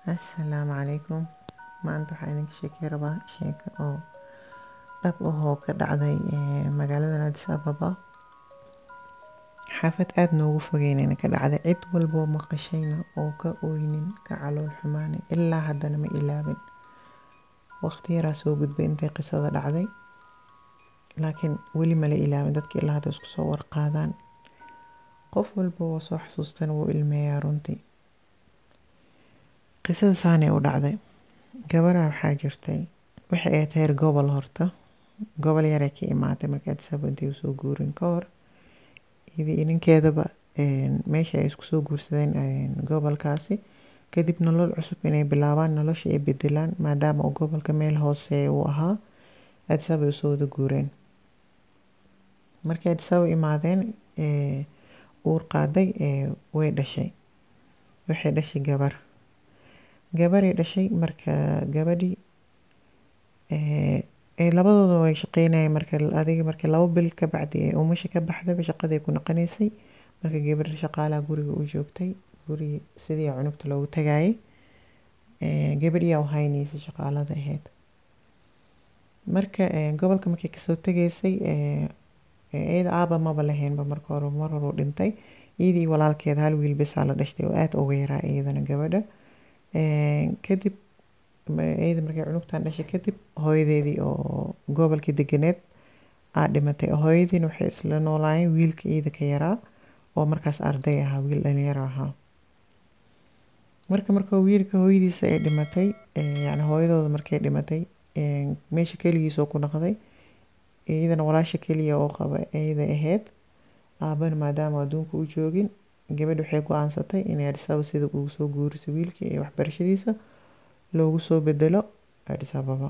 Assalaamu calaykum maanta waxaan idinka sheekey rabaa sheeko oo dhab ah oo ka dhacday ee, magaalada Addis Ababa xaafad aad noogu fogeynayna ka dhacday cid walboo maqashayna oo ka ooynin ka calool xumaanin ilaa haddana ma ilaabin waqti yaraa soo gudbay intay qisada dhacday laakiin weli mala ilaabin dadka ilaa hadda isku soo warqaadaan qof walba oo soo xasuustana wuu ilmeeyaa runtii qisada saanay u dhacday gabaraa waxaa jirtay waxay ahayd heer gobol horta gobol yaray ka imaatay markii Addis Ababa intay usoo guurin ka hor iyadii ninkeedaba meesha ay isku soo guursadeen een, gobolkaasi kadib nolol cusub inay bilaabaan nolosha ay bedelaan maadaama uu gobolka meel hooseeya uu ahaa Addis Ababa ay usoo wada guureen markay Addis Ababa imaadeen ee, uur qaaday ee, way dhashay waxay dhashay gabar gabaray dhashay marka gabadhii ee, ee, labadooda way shaqeynayeen marka adiga marka labo bil ka bacdi ee umasha ka baxdaba shaqaday ku noqonaysay marka gabar shaqaalaha guriga u joogtay gurigi sidii cunugta loogu tagaayay ee, gabadhiyaa u haynaysay shaqaalada ahayd marka ee, gobolka markay kasoo tegaysay ee, ee, iyada aaba maba lahaynba marka hore mar hore u dhintay iyadii walaalkeeda hal wiil bisaa la dhashtay oo aad uga yaraa iyadana gabadha Ee, kadib ma- iyada markay cunugtan dhashay kadib hooyadeedii oo gobolkii deganeed aa dhimatay hooyadiina waxay isla noolaayeen wiilka iyada ka yaraa oo markaas arday ahaa wiil dhalinyaro ahaa marka marka wiilka hooyadiisa ay dhimatay ee, yacni hooyadooda markay dhimatay ee, meesha keligiisoo ku noqday iyadana walaasha keliya oo qaba iyada ahayd aabana maadaama adduunka u joogin gabadh waxay go-aansatay inay Addis Ababa sida ugu soo guuriso wiilka iyo waxbarashadiisa loogu soo bedelo Addis Ababa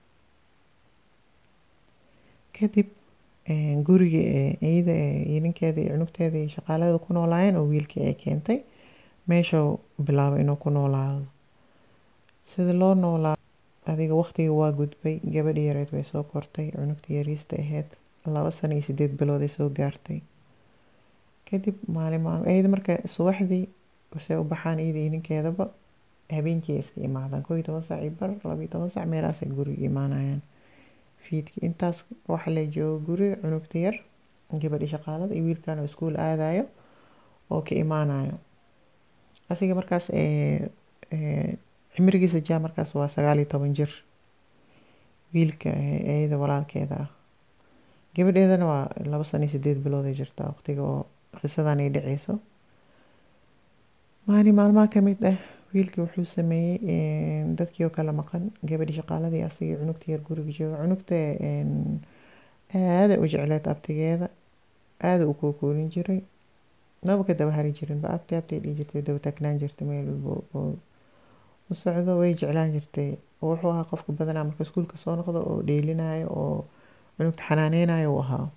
kadib ee, gurigii ee, iyada ee, iyo ninkeeda iyo cunugteeda iyo shaqaalada ku noolaayeen oo wiilkii ay keentay meeshuu bilaabay inuu ku noolaado sida loo noolaa adiga waqtiga waa gudbay gabadhii yareed way soo kortay cunugtii yariista ahayd laba sano iyo sideed bilood ay soo gaartay kadib maalin maalin iyada marka subaxdii say u baxaan iyada iyo ninkeedaba habeenkii ay iska imaadaan koob iyo toban saac iyo bar laba iyo toban saac meelahaas ay guriga imaanayaan fiidkii intaas waxa la joogo guriga cunugta yar gabadhi shaqaalada iyo wiilkan oo iskuul aadayo oo ka imaanayo asiga markaas ee, ee, cimrigiisa jaa markaas waa sagaal iyo toban jir wiilka ee, iyada walaalkeeda ah gabadheedana waa laba sano iyo sideed bilood ay jirtaa waqtiga oo qisadan ay dhaceyso maalin maalmaha ka mid ah wiilkii wuxuu sameeyey een, dadkii oo kala maqan gabadhii shaqaaladii asigii cunugta yar guriga jooga cunugta een, aada u jecleed abtigeeda aada u kookoolin jiray maba ka daba hari jirin ba abti abti ay dhihi jirtay daba taagnaan jirtay meel walba oo u socdo way jeclaan jirtay wuxuu ahaa qofka badanaa marka iskuulka soo noqdo oo dheelinayo oo cunugta xanaaneynayo uu ahaa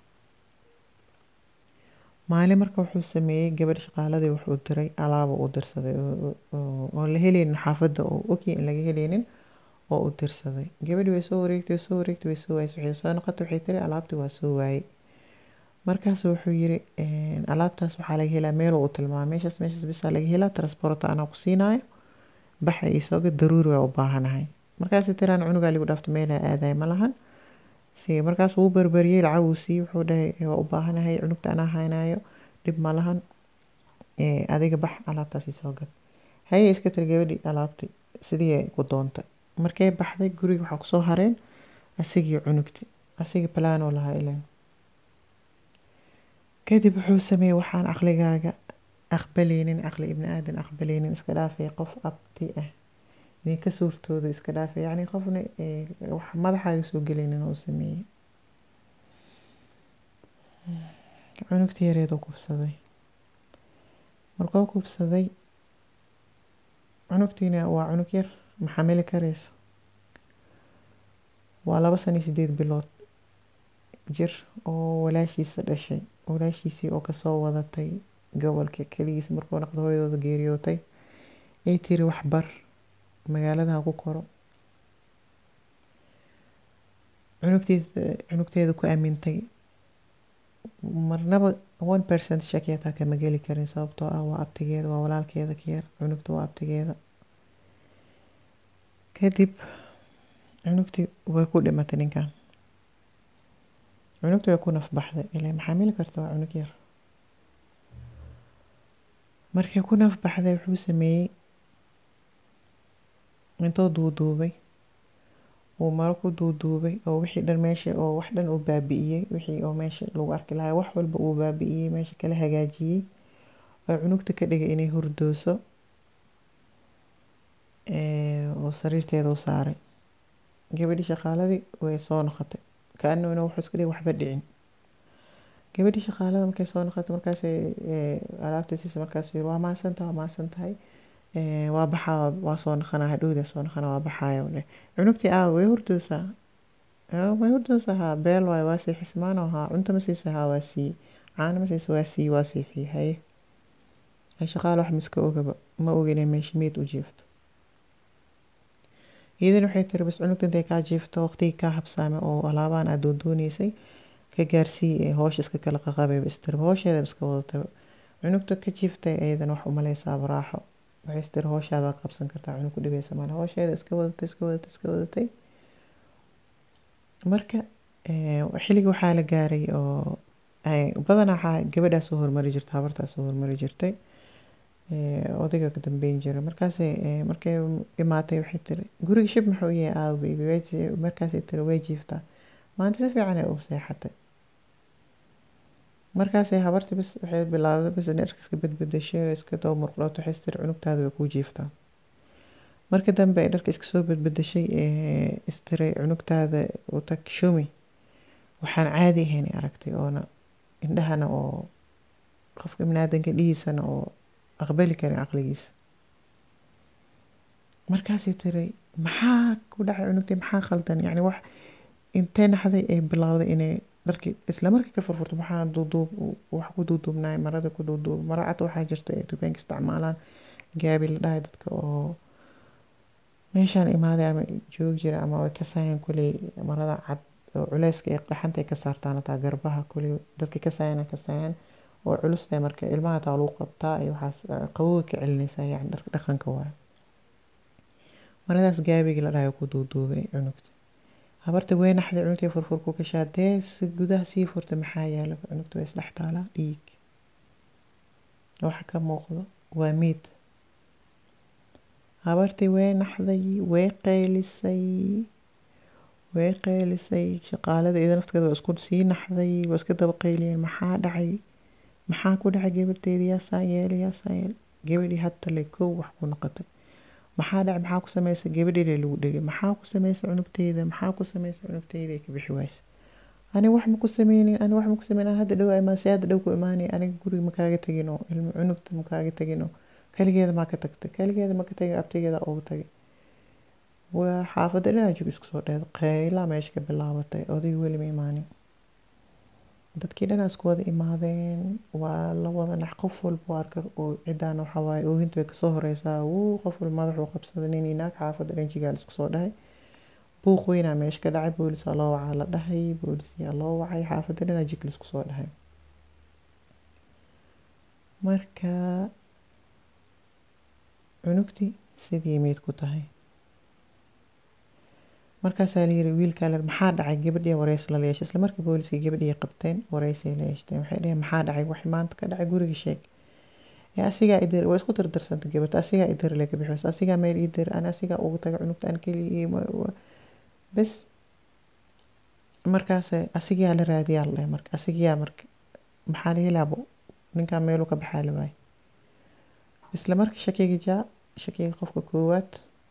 maalin marka wuxuu sameeyey gabadh shaqaaladii wuxuu diray alaaba u dirsaday oo- oo oo la helaynin xaafadda oo ogyahay in laga helaynin oo u dirsaday gabadhii way soo wareegtay way soo wareegtay way soo waayay waxay soo noqotay waxay tiri alaabtii waa soo waayey markaas wuxuu yiri een, alaabtaas waxaa laga helaa meel uu tilmaamay meeshaas meeshaas bisaa laga helaa transporta anaa ku siinaayo baxa isooga daruuri waa u baahanahay markaas tiraan cunugaa ligu dhaafta meelaa aadaay ma lahan si markaas wuu barbariyey lacag uu siiyey wuxuu dhahay waa u baahanahay cunugta anaa haynayo dhib ma lahan ee, adiga bax alaabtaas isoo gad haye iska tiri gabadhii alaabti sidii ay ku doontay markay baxday guriga waxaa kusoo hareen asigii cunugti asigii palaanoo lahaa ileen kadib wuxuu sameeyey waxaan caqligaaga aqbaleynin caqli ibni aadan aqbaleynin iska dhaafay qof abti ah inay ka suurtooda iska dhaafay yacni qofna ee, wax madaxaaga soo gelaynin oo sameeyey cunugta yareedoo kufsaday markuu kufsaday cunugtiina waa cunug yar ma xamili karayso waa laba sano iyo sideed bilood jir oo walaashiisa dhashay walaashiisii oo kasoo wadatay gobolka keligiisa markuu noqdo hooyadooda geeriyootay ay tiri waxbar magaalada ha ku koro cunugtiisa cunugteeda ku aamintay marnaba one percent shaki hataa kama geli karin sababtoo ah waa abtigeeda waa walaalkeeda ka yar cunugta waa abtigeeda kadib cunugtii way ku dhimatay ninkan cunugtii way ku nafbaxday ilaa maxaa mili karta waa cunug yar markay ku nafbaxday wuxuu sameeyey intuu duuduubay uu maro ku duuduubay oo wixii dhan meesha oo wax dhan uu baabi'iyey wixii oo meesha lagu arki lahaa wax walba uu baabi'iyey meesha kala hagaajiyey oo cunugta ka dhigay inay hurdooso oo sariirteeda u saaray gabadhii shaqaaladii way soo noqotay kaanuna wuxuu iska dhigay waxba dhicin gabadhii shaqaalada markay soo noqotay markaasay alaabta siisa markaas yiri waa maasantahay waa maasan tahay waa baxaa waa soo noqonaa hadhowda soo noqonaa waa baxaaya dheh cunugtii aa way hurdoosaa way hurdoosaa haa beel waayo waa sii xismaano haa cunto ma siisa haa waa sii caano ma siisa waa sii waa siixii haye ay shaqaale wax miska ogaba ma oga inay meesha meyd u jiifto iyadan waxay tiri bas cunugta intay kaa jiifto waqtigii kaa habsaamay oo alaabaan aad doondooneysay ka gaarsii hoosha iska kala qaqabay bas tiri hoosheeda iska wadatay cunugta ka jiiftay ayadan wax umaleysaa baraaxo waxay is tiri hooshaada waa qabsan kartaa cunug ku dhibeysa male hoosheeda iska wadatay iska wadatay iska wadatay marka xilligii waxaa la gaaray oo badanaa waxaa gabadhaa soo hormari jirtay habartaa soo hormari jirtay odayga ka dambeyn jira markaasay markay imaatay waxay tiri guriga shib muxuu yahay aaw baby markaasay tiri way jiiftaa maanta si fiican ay u seexatay markaasay habartii bis waxay bilaabday bis inay dharka iska bedbedeshay oo iska daba murqdhood waxay tiri cunugtaada way kuu jiiftaa marka dambe ay dharka iska soo bedbedeshay istiray cunugtaada u tag shumi waxaan caadi ahayn ay aragtay oona indhahana oo qofka ibnaadanka dhihiisana oo aqbali karin caqligiisa markaasay tiri maxaa ku dhacay cunugtay maxaa khaldan yacni wax intee naxday ay bilowday inay dharkii isla markii ka furfurto maxaa duuduub wax ku duuduubnaay marada ku duuduub mara cad waxaa jirta ay dukaanka isticmaalaan gaabi la dhahay dadka oo meeshaan imaaday ama joog jira ama way kasaayaan kuley marada cad oo culeyska ee dhaxanta ay ka saartaan hataa garbaha kuley dadka kasaayana kasaayaan oo culustahay marka ilmaha taa lagu qabtaa iyo waxaas qabowga ka celinaysaa yani dharka dhaqanka waayo maradaas gaabigii la dhahay ku duuduubay cunugta habarta way naxday cunugtii furfurku gashaa dee si gudaha sii furta maxaa yaala cunugta way isdhex taalaa dhiig waxa ka muuqdo waa miid habartii way naxday way qaylisay way qaylisay shaqaalada ida nafteeda waa isku sii naxday waa iska daba qayliyeen maxaa dhacay maxaa ku dhacay gabadheedii yaasaa yeelay yaasaa yeelay gabadhii hadda le kow wax ku noqotay maxaa dhacay maxaa ku samaysay gabadheeda lagu dhegay maxaa ku samaysay cunugteyda maxaa ku samaysay cunugteyda ay ka bixi waysa ani wax ma ku sameynin ani wax ma ku sameynin hadda dhow imaan si hadda dhow ku imaanay aniga guriga ma kaaga tagin oo ilmo cunugta ma kaaga tagin oo kaligeeda maa ka tagtay kaligeeda ma ka tagin abtigeeda ugu tagay waa xaafadda dhinaa jug isku soo dheed qaylaa meesha ka bilaabatay odaygu weli ma imaanin dadkii dhanaa isku wada imaadeen waa la wada nax qof walba arka oo ciddaan waxaa waaye oohinta way kasoo horeysaa wuu qof walba madaxuu qabsaday nin inaag xaafadda dhan jigaal isku soo dhahay buuq weynaa meesha ka dhacay boolisaa loo wacaa la dhahay boolisiyaa loo wacay xaafadda dhanaa jig laisku soo dhahay marka cunugtii sidii meyd ku tahay markaasaa layiri wiilkaa la maxaa dhacay gabadhii wareys la yeeshay isla markii booliska gabadhii qabteen wareysay la yeeshteen waxay dheheen maxaa dhacay wax maanta ka dhacay guriga sheeg ee asigaa idir waa isku dardarsanta gabadha asigaa idir le ka bixis asigaa meel idir an asigaa ugu taga cunugta an keligii bes markaas asigaa la raadiyaa la dhahay marka asigaa marka maxaa laga laabo ninkaa meeluu ka baxaa la waayay isla markii shakiga jaa shakiga qofka koowaad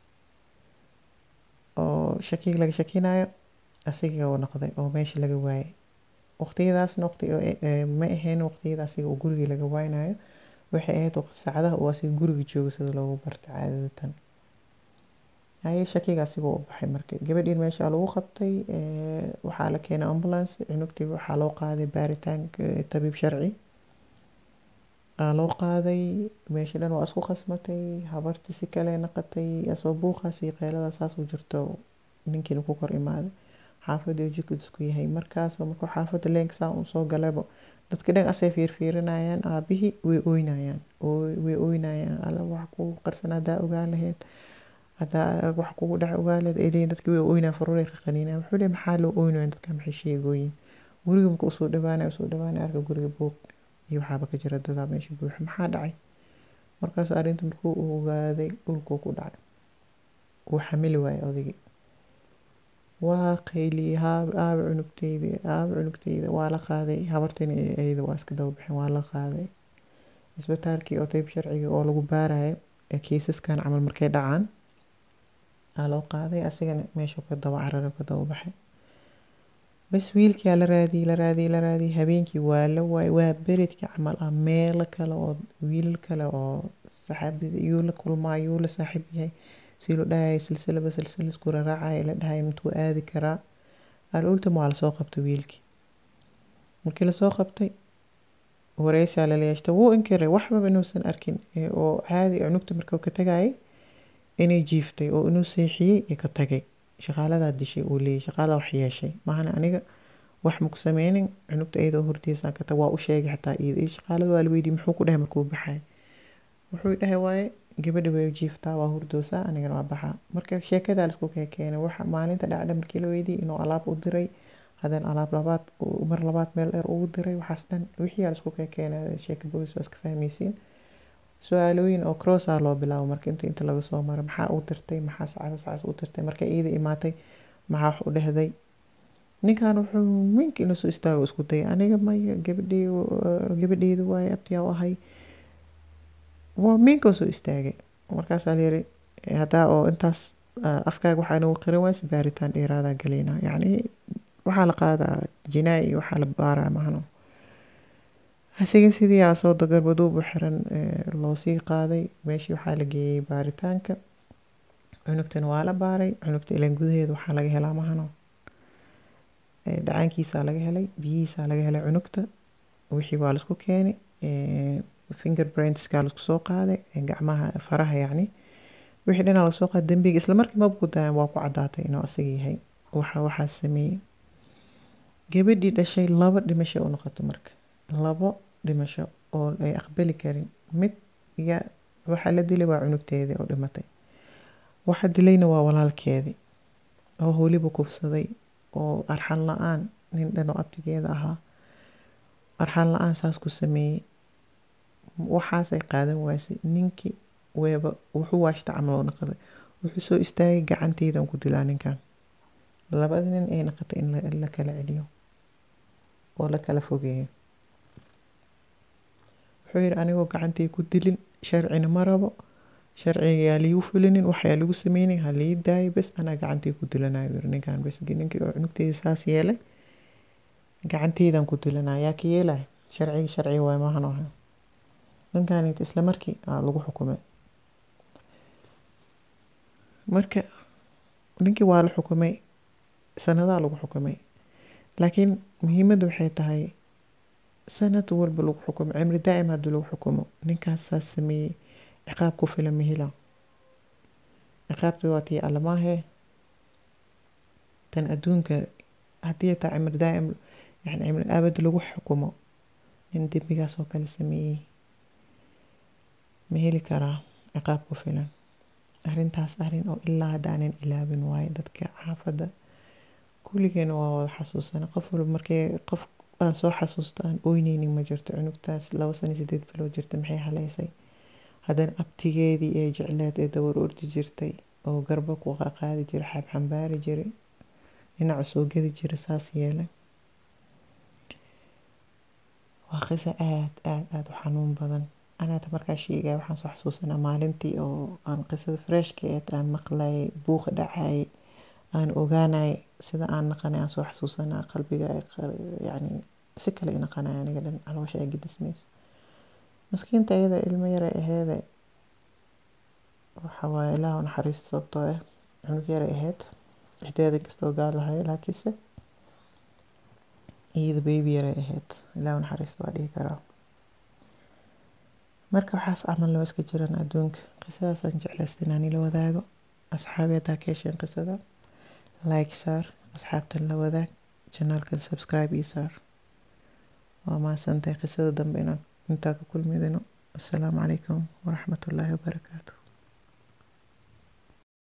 oo shakiga laga shakinayo asiga uu noqday oo meesha laga waayay waqtiyadaasna waqti ma ahayn waqtiyada asiga uu guriga laga waaynayo waxay ahayd saacadaha uu asiga guriga joogo sida loogu barta caadadatan haye shakiga asiga u baxay marka gabadhiin meesha lagu qabtay waxaa la keenay ambulance cunugtii waxaa loo qaaday baaritaanka tabiib sharci loo qaaday meesha dhan waa isku khasmatay habartii si kale naqatay asoo buuqaas iyo qeylada saas u jirto ninkiina ku kor imaaday xaafadii jikid isku yahay markaas markuu xaafadda leenka saa uu soo galabo dadka dhan asay fiirfiirinayaan aabihii way ooynayaan way ooynayaan alla wax ku qarsan haddaa ogaan lahayd haddaa wax kugu dhaca ogaaled ay leeyihin dadkii way oynaa faruuray ka qaniinaa wuxuu leeyahay maxaa loo oynayaa dadka maxay sheegooyin guriga marka usoo dhawaanaya usoo dhawaanaya arka guriga buuq iyo waxaaba ka jira dadaa meesha buuxa maxaa dhacay markaas arrinta markuu ogaaday dhulkuu ku dhacay wuu xamili waayay odaygii waa qayliyey haab aaba cunugteyda aaba cunugteyda waa la qaaday habartayna iyada waa iska daba baxeen waa la qaaday isbitaalkii oo tayb sharciga oo lagu baarayo ee kiisaskan camal markay dhacaan aa loo qaaday asigana meeshuu ka daba cararay ka daba baxay bas wiilkiyaa la raadiyey la raadiyey la raadiyey habeenkii waa la waayay waa beredkii camal ah meelo kale oo wiilal kale oo saxaabada yuu la kulmaa yuu la saaxiib yahay si loo dhahayay silsilaba silsila isku raraacaya la dhahaya intuu aadi karaa al ultima waa lasoo qabtay wiilkii markii lasoo qabtay wareysaa lala yeeshtay wuu inkiray waxbaba inuusan arkin oo caadi cunugta markuu ka tagayay inay jiiftay oo inuu seexiyey ee ka tagay shaqaaladaa dishay uu leeyay shaqaaladaa wax yeeshay maahana aniga wax maku sameynin cunugta iyadoo hortiisaan ka tag waa u sheegay xataa iyada iyo shaqaalada waa la weydiiyey muxuu ku dhahay markuu baxay wuxuu dhahay waaye gabadha way jiiftaa waa hurdoosaa anigana waa baxaa marka sheekadaa laisku keenay waxa maalinta dhacda markii la weydiiyey inuu alaab u diray haddana alaab labaad mar labaad meel dheer ugu diray waxaas dhan wixii aa laisku keenay sheeka boys waa iska fahmaysiin su-aalooyin oo crossaa loo bilaabo marka inta inta laga soo maro maxaa u dirtay maxaa sacada sacas u dirtay marka iida imaatay maxaa wax u dhehday ninkan wuxuu minka inuu soo istaago isku dayay aniga maya gabadhey gabadheydu waaye abtiyaa u ahay waa minka soo istaagay markaasaa layiri haddaa oo intaas afkaaga waxaa inagu qiran waayse baaritaan dheeraadaa galaynaa yacni waxaa la qaadaa jinaa iyo waxaa la baaraa mahano asiga sidii asoo dagarbaduubu xiran loo sii qaaday meeshii waxaa la geeyey baaritaanka cunugtana waa la baaray cunugta ilaan gudaheeda waxaa laga helaa mahano dhacaankiisaa laga helay biyihiisaa laga helay cunugta wixii waa laisku keenay finger brandska laisku soo qaaday gacmaha faraha yacni wixii dhanaa lasoo qaaday dembiga isla markii mabku dayan waa ku caddaatay inuu asaga yahay waxa waxaa sameeyey gabadhii dhashay laba dhimasho u noqoto marka labo dhimasho oo ay aqbali karin mid ya waxaa la dilay waa cunugteedii oo dhimatay waxa dilayna waa walaalkeedii oo weliba kufsaday oo arxan la-aan nin dhan oo abtigeeda ahaa arxan la-aan saas ku sameeyey waxaasay qaadan waasay ninkii weeba wuxuu waashta camal oo naqday wuxuu soo istaagay gacanteedan ku dilaa ninkan labada nin ay naqatay in la kala celiyo oo la kala fogeeyo wuxuu yidhi anigoo gacantii ku dilin sharcina ma rabo sharciga yaa liigu fulinin waxyaa lagu sameynin ha lii daayo bes anaa gacantii ku dilanayo yiri ninkan bes ninkii oo cunugteeda saas yeelay gacanteydan ku dilanayo yaa ka yeelay sharciga sharciga waay maahan aha ninkan isla markii lagu xukumay marka ninkii waa la xukumay sanadaa lagu xukumay laakiin muhiimadda waxay tahay sanad walba lagu xukumo cimri daa'im haddii lagu xukumo ninkaas saas sameeyey ciqaab ku filan ma hela ciqaabta waa tii allamaahe tan adduunka haddii taa cimri daa'im yani cimri abad lagu xukumo nin dembigaas oo kale sameeyey ma heli karaa ciqaab ku filan arrintaas arrin oo ilaa haddaanan ilaabin waaye dadka xaafadda kulligeena waa wada xasuusana qof walba markii qof aan soo xasuusta aan oyneynin ma jirto cunugtaas laba sano sideed bilood jirta maxay haleysay haddana abtigeedii ee jecleed ee dawar ordi jirtay oo garba ku qaadi jiray xabxambaari jiray dhinacu soo gedi jiray saas yeelay waa qiso aad aad aad u xanuun badan anaata markaa sheegaya waxaan soo xasuusanaa maalintii oo aan qisada freshka eed aan maqlayay buuqa dhacayay aan ogaanay sida aan naqanay aan soo xasuusanaa qalbiga yacni si kale i naqanay aniga dhan caloosha ay gedismayso maskiinta iyada ilmo yaray aheede waxa waaye ilaah u naxariista sababtoo ah cunug yaray ahayd ixdeeda kastoo gaal lahay laakiinse iyada baby yaray ahayd ilaah u naxariista waa dhihi karaa marka waxaas camalna waa iska jiraan adduunka qisadaasaan jeclaysta inaan ila wadaago asxaabi haddaa ka hesheen qisada like saar asxaabtan la wadaag janaalkan subscribe ii saar waa mahadsantahay qisada dambe inaan intaa ka kulmidino assalaamu calaykum waraxmatullaahi wabarakaatu